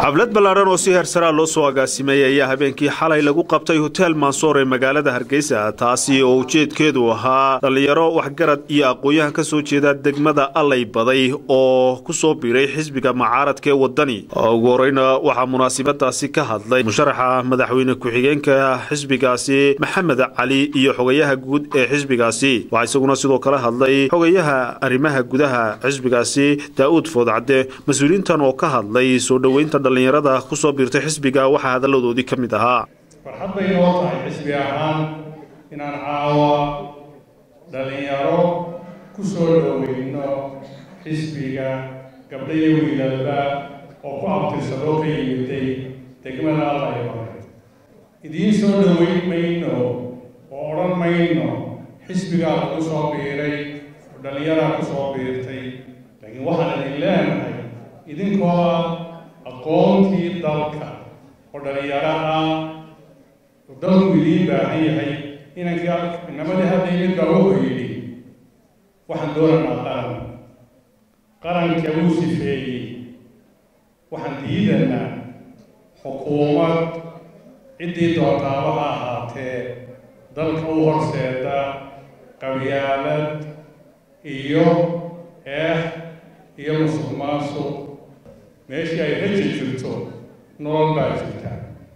xaflad ballaaran oo si heersaraa loo soo agaasimay ayaa habeenkii xalay lagu qabtay hotel mansoor ee magaalada hargeysa taasi oo ujeedkeedu ahaa dhallinyaro waxgarad iyo aqoon-yahan ka soo jeeda degmada allay baday oo ku soo biiray xisbiga mucaaradka ee wadani ugu horeyna waxaa munaasabadaasi ka hadlay musharaxa madaxweyne ku-xigeenka xisbigaasi maxamed cali iyo xogayaha guud ee xisbigaasi waxaa isaguna sidoo kale hadlay xogayaha arrimaha gudaha xisbigaasi daa'uud foodcadde mas-uuliyiintan oo ka hadlay soo dhoweynta dhallinyarada ku soo biirtay xisbiga waxaa hadalladoodii ka mid ahaa farxad bay noo tahay xisbi ahaan inaan caawa dhallinyaro ku soo dhoweyno xisbiga gabdha iyo wiilalba oo ku abtirsadoo ka yimiday degmada allaybare idiin soo dhoweyn mayno oo odhan mayno xisbigaa lagu soo biiray oo dhallinyaraa ku soo biirtay laakiin waxaan idin leenahay idinkoo ah aqoontii dalka oo dhalinyaro ah oo dalku idiin baahan yahay inankii inamadii hadda imid baa wuxuu yidhi waxaan dooranaa qaran qaranka wuu sifeeyey waxaan diidanaa xukuumad ciddii doontaaba ha ahaatee dalka u horseeda qabyaalad iyo eex iyo musuq maasuq meeshii ay raji jirto nolol baa jirta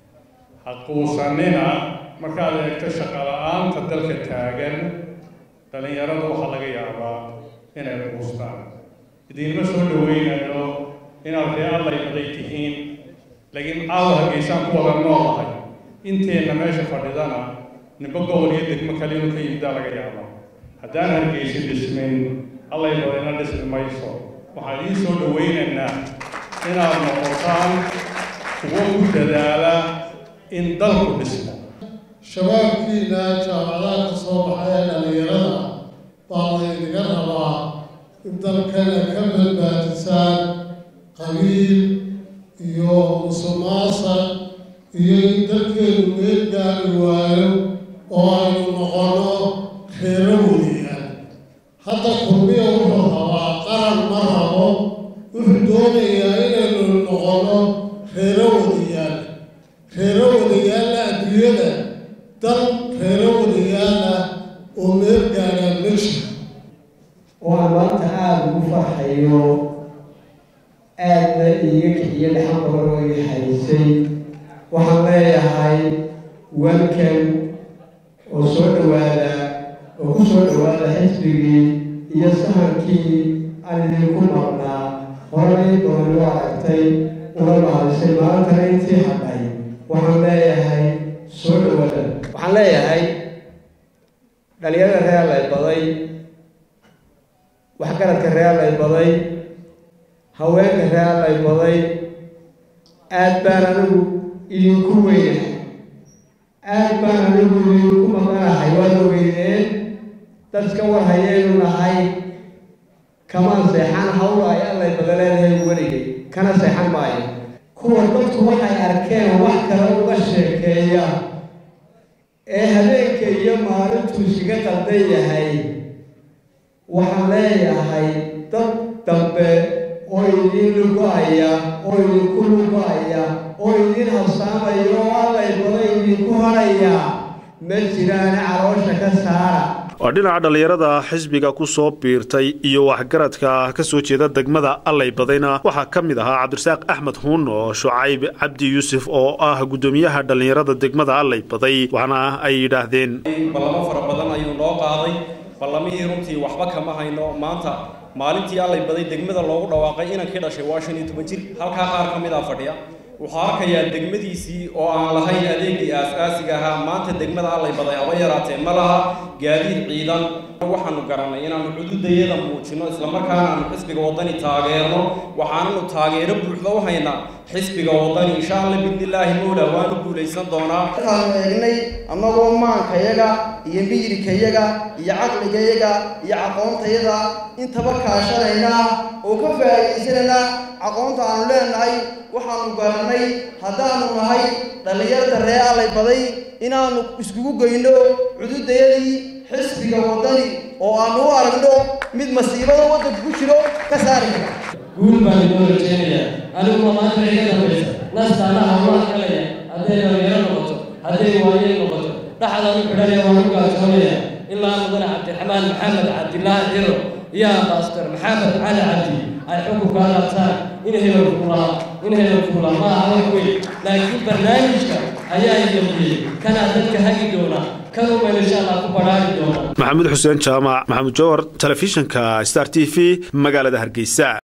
haquusanina markaad eegto shaqala-aanta dalka taagan dhallinyarada waxaa laga yaabaa inay quustaan idiinma soo dhoweynayo inaad ree allay baday tihiin laakiin caawa hargeysaan ku wada noolahay inteenna meesha fadhidana nimbo gobol iyo degmo kale inuu ka yimidaa laga yaabaa haddaan hargeysi dhismin allay badayna dhismi mayso waxaan idiin soo dhoweynaynaa inaad noqotaan kuwo ku dadaala in dalku dhismo shabaabkiina jaamacadaha ka soo baxay ee dhallinyarada baa laydiga rabaa in dalkana ka badbaadisaan qabiil iyo musuqmaasuq iyo in dalkeenu meel gaari waayo oo aynu noqono reero weliya hadda kulmiya wuxuu rabaa qaran ma rabo wuxuu doonayaa inaynu noqono reero wadayaal reero wadayaalla adduunyada dal reero wadayaala oo meel gaadhaan meesha oo aan maanta aada ugu farxayo aadna iiga kiciyo dhaxan badan oo ii haysay waxaan leeyahay welkan oo soo dhowaada oo ku soo dhowaada xisbigii iyo sahankii aan idinku maqnaa horay dooni u aragtay una mahadisay maalintana intii hadhay waxaan leeyahay soo dhowaada waxaan leeyahay dhalinyarada reer lay baday waxgaradka reer lay baday haweenka reer lay baday aad baan anigu idinku weynahay aad baan anigu idinku maqanahay waad ogeydeen dadka war hayaynu nahay kamaan seexan hawl ay allay badaleedahay weligay kana seexan maayo kuwa dadku waxay arkeen wax kale uga sheekeeya ee habeenka iyo maalintuu iskaga qaldan yahay waxaan leeyahay dad dambe oo idiin lugo-aya oo idinku lugo-aya oo idiin habsaamaya oo allay baday idinku hadhaya ma jiraane caloosha ka saara waa dhinaca dhallinyarada xisbiga ku soo biirtay iyo waxgaradka ka soo jeeda degmada allay badayna waxaa ka mid ahaa cabdirasaaq axmed huuno shucayb cabdi yuusuf oo ah guddoomiyaha dhallinyarada degmada allay baday waxaana ay yidhaahdeen ballamo fara badan ayuu noo qaaday ballamihii runtii waxba kama hayno maanta maalintii allay baday degmada loogu dhawaaqay inankii dhashay waa shan iyo toban jir halkaa qaar ka mid a fadhiya wuxuu arkayaa degmadiisii oo aan lahayn adeegii aas-aasiga ahaa maanta degmada allay baday haba yaraatee ma laha gaadiid ciidan waxaanu garanay inaanu cududayada muujino islamarkaana aanu xisbiga waddani taageerno waxaananu taageero buuxda u haynaa xisbiga waddani insha alla bidnillaahi mowla waanu guulaysan doonaa markaanu eegnay annagoo maankayaga iyo miyirkayaga iyo caqligayaga iyo aqoontayaga intaba kaashanayna oo ka faa'iidaysanayna aqoonta aanu leenahay waxaanu garanay haddaanu nahay dhallinyarada ree allay baday inaanu iskugu geyno cududayadii xisbiga waddani oo aanu u aragno mid masiibada waddanka ku jiro ka saari kara guul baan inoo rajeynayaa aniguma maanta iga dambaysa nastaana hawlaha galaya hadday dhalinyaro noqoto hadday waayeel noqoto dhaxdaan u xidhanaya waan u gaajoonaya ilaa mudane cabdiraxmaan maxamed cabdilaahi ciro iyo ambaastor maxamed cali cabdi ay xukunka qaataan in hebel fuulaa in hebel fuulaa ma aha wax weyn laakiin barnaamijka ayaa idamiyey kanaa dadka hagi doona kan umayl insha allah ku badhaari doona maxamuud xuseen jaamac maxamuud jowhar telefishinka star t v magaalada hargeysa